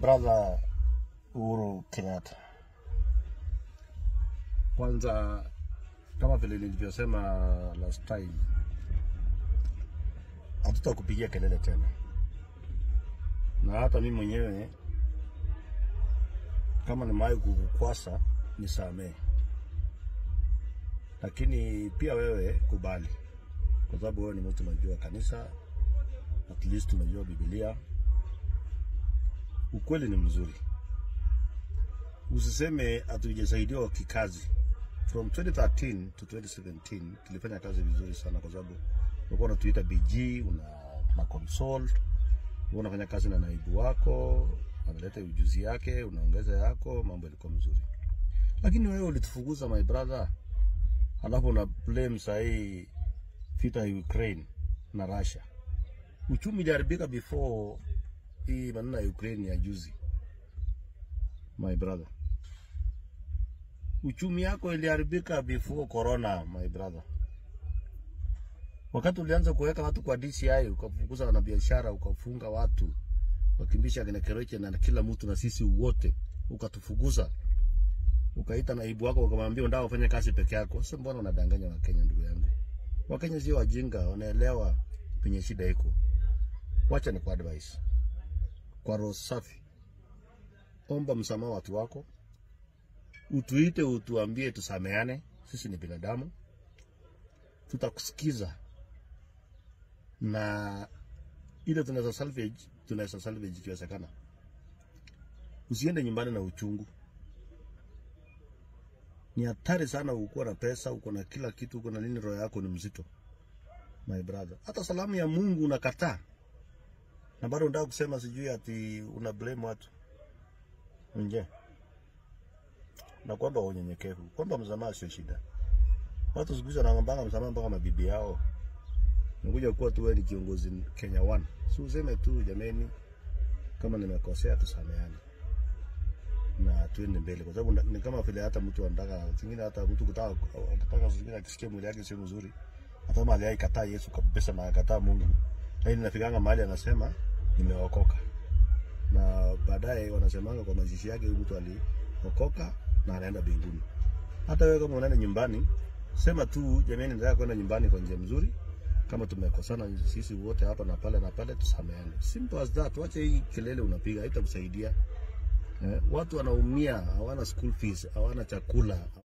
brother Uhuru Kenyatta. Kwanza, kama vile nilivyosema last time, hatutakupigia kelele tena, na hata mimi mwenyewe kama nimewahi kukukwasa nisamee, lakini pia wewe kubali, kwa sababu wewe ni mtu unajua kanisa, at least unajua Biblia. Ukweli ni mzuri, usiseme hatujasaidiwa kikazi. From 2013 to 2017 tulifanya kazi vizuri sana, kwa sababu ulikuwa unatuita BG, una, una consult, wewe unafanya kazi na naibu wako, analeta ujuzi yake, unaongeza yako, mambo yalikuwa mzuri. Lakini wewe ulitufukuza my brother, alafu una blame sahii vita ya Ukraine na Russia. Uchumi iliharibika before hii maneno ya Ukraine ya juzi, my brother. Uchumi yako iliharibika before corona, my brother. Wakati ulianza kuweka watu kwa DCI, ukafukuza wanabiashara, ukafunga watu, wakimbisha kina Keroche na kila mtu na sisi wote, ukatufukuza, ukaita naibu wako ukamwambia unataka kufanya kazi peke yako. Sasa mbona unadanganya Wakenya, ndugu yangu? Wakenya sio wajinga, wanaelewa penye shida iko. Wacha ni kwa advice, kwa roho safi, omba msamaha watu wako, utuite, utuambie, tusameane. Sisi ni binadamu, tutakusikiza na ile tunaweza salvage, tunaweza salvage ikiwezekana. Usiende nyumbani na uchungu, ni hatari sana. Ukuwa na pesa, uko na kila kitu, uko na nini, roho yako ni mzito my brother. Hata salamu ya Mungu unakataa na bado unataka kusema sijui ati una blame watu nje. Na kwamba unyenyekevu, kwamba msamaha sio shida. Watu siku hizi wanaombanga msamaha mpaka mabibi yao. Nikuja kuwa tu wewe ni kiongozi Kenya One, si useme tu jameni, kama nimekosea tusameane na tuende mbele, kwa sababu ni kama vile hata mtu anataka zingine, hata mtu kutaka anataka zingine akisikia mwili yake sio mzuri, hata mali yake kataa Yesu kabisa na akataa Mungu, lakini nafikanga mahali anasema nimeokoka, na baadaye wanasemanga kwa mazishi yake huyu mtu aliokoka na anaenda mbinguni. Hata wewe kama unaenda nyumbani, sema tu jamani, nataka kwenda nyumbani kwa njia mzuri kama tumekosana sisi wote hapa na pale na pale, tusameane. Simple as that. Wacha hii kelele unapiga, haitakusaidia. Eh, watu wanaumia, hawana school fees, hawana chakula.